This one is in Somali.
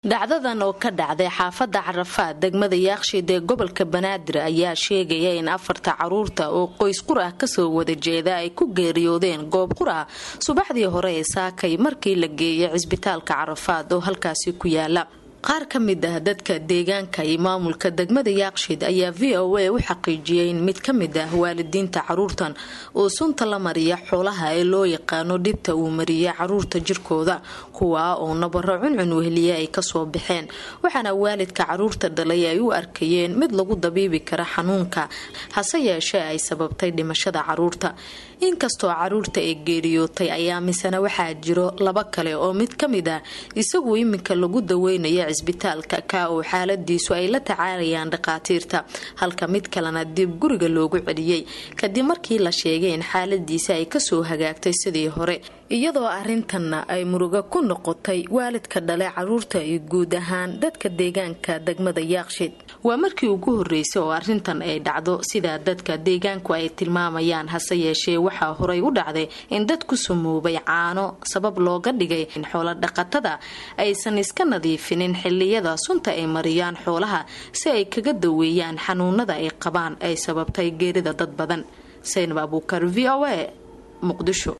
dhacdadan oo ka dhacday xaafadda carafaad degmada yaaqshiid ee gobolka banaadir ayaa sheegaya in afarta caruurta oo qoys qur ah kasoo wada jeeda ay ku geeriyoodeen goob qur ah subaxdii hore ee saakay markii la geeyay cisbitaalka carafaad oo halkaasi ku yaala qaar ka mid ah dadka deegaanka iyo maamulka degmada yaaqshiid ayaa v o a u xaqiijiyay in mid ka mid ah waalidiinta caruurtan oo sunta la mariya xoolaha ee loo yaqaano dhibta uu mariyay caruurta jirkooda kuwaa oo nabaro cuncun wehliye ay kasoo baxeen waxaana waalidka caruurta dhalay ay u arkayeen mid lagu dabiibi kara xanuunka hase yeeshee ay sababtay dhimashada caruurta inkastoo caruurta ee geeriyootay ayaa misena waxaa jiro laba kale oo mid ka mid ah isagu iminka lagu daweynaya cisbitaalka ka oo xaaladiisu ay la tacaalayaan dhakhaatiirta halka mid kalena dib guriga loogu celiyey kadib markii la sheegay in xaaladiisa ay kasoo hagaagtay sidii hore iyadoo arintanna ay murugo ku noqotay waalidka dhale caruurta iyo guud ahaan dadka deegaanka degmada yaaqshiid waa markii ugu horeysay oo arintan ay dhacdo sidaa dadka deegaanku ay tilmaamayaan hase yeeshee waxaa horay u dhacday in dad ku sumoobay caano sabab looga dhigay in xoolo dhaqatada aysan iska nadiifinin xiliyada sunta ay mariyaan xoolaha si ay kaga daweeyaan xanuunada ay qabaan ay sababtay geerida dad badan saynab abuukar v o a muqdisho